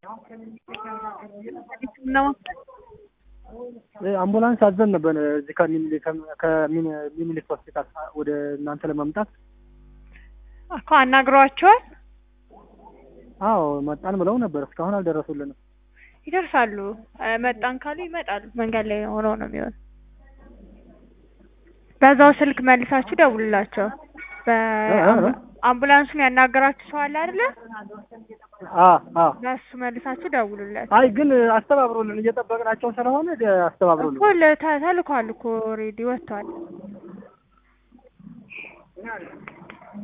አምቡላንስ አዘን ነበር እዚህ ከሚኒሊክ ከሚኒሊክ ሆስፒታል ወደ እናንተ ለማምጣት እኮ አናግሯቸዋል። አዎ መጣን ብለው ነበር። እስካሁን አልደረሱልንም። ይደርሳሉ። መጣን ካሉ ይመጣሉ። መንገድ ላይ ሆነው ነው የሚሆን። በዛው ስልክ መልሳችሁ ደውሉላቸው። በአምቡላንሱን ያናገራችሁ ሰው አለ አይደለ? አ አ በሱ መልሳችሁ ደውሉለት። አይ ግን አስተባብሩልን፣ እየጠበቅናቸው ስለሆነ አስተባብሩልን። እኮ ለ- ተ- ተልኳል እኮ ኦልሬዲ ወጥቷል።